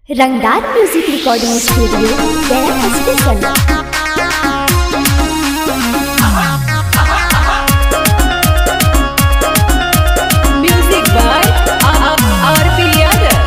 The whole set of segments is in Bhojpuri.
रंगदार music recording studio Gaya station Music by R.P. Yadav.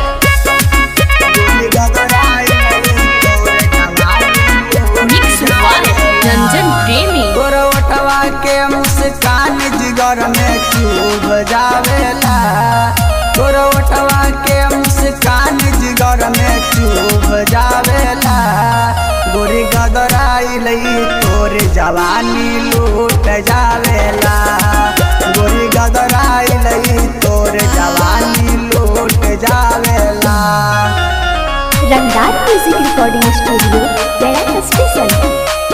Mix by Ranjan Premi. गोरवटवा के मुस्कान जिगर में चुभ जावेला गोरवटवा के मुस्कान जिगर में चुभ जावेला गोरी गदराइल तोर जवानी लूट जावेला गोरी गदराइल तोर जवानी लूट जावेला Rangdar music recording studio Gaya station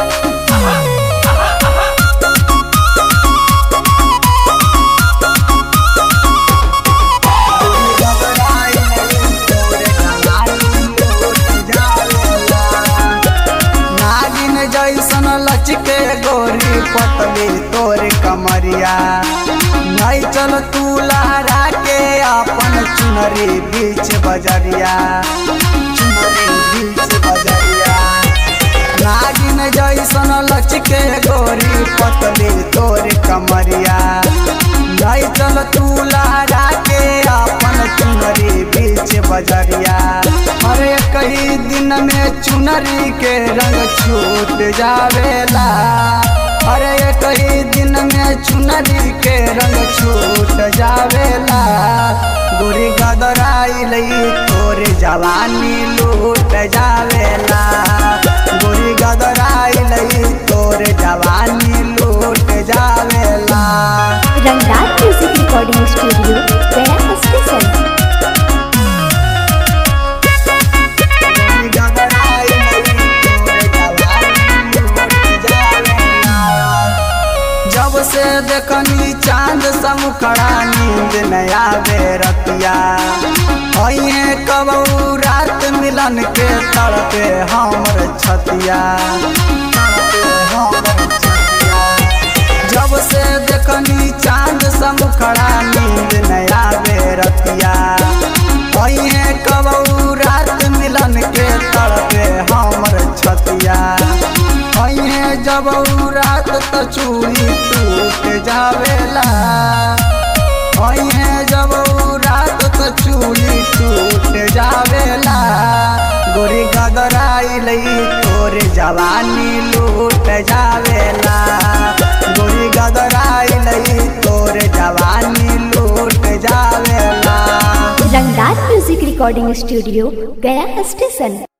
नागिन जैसन लचके गोरी पतली तोर कमरिया नहीं चल तू लहरा के अपन चुनरी बीच बजरिया चुनरी बीच बजरिया नागिन जैसन लचके गोरी पतली तोर कमरिया नहीं चल तू लहरा के अपन चुनरी बीच बजरिया अरे कई दिन में चुनरी के रंग छूट जावेला अरे कई दिन में चुनरी के रंग छूट जावेला गोरी गदराइल तोर जवानी लूट जावेला गोरी गदराइल तोर जवानी लूट जावेला Rangdar music recording studio Gaya station जब से देखनी चांद समुखड़ा नींद नया बेरतिया अइहे कबू रात मिलन के तड़पे हमर छतिया तड़पे हमर छतिया। जब से देखनी चांद समुखड़ा नींद नया बेरतिया अइहे कबू रात मिलन के तड़पे हमर छतिया अइहे जब उ रात त चूड़ी टूट जावेला अइहे जब उ रात त चूड़ी टूट जावेला गोरी गदराइल तोर जवानी लूट जावेला गोरी गदराइल तोर जवानी लूट जावेला Rangdar music recording studio Gaya station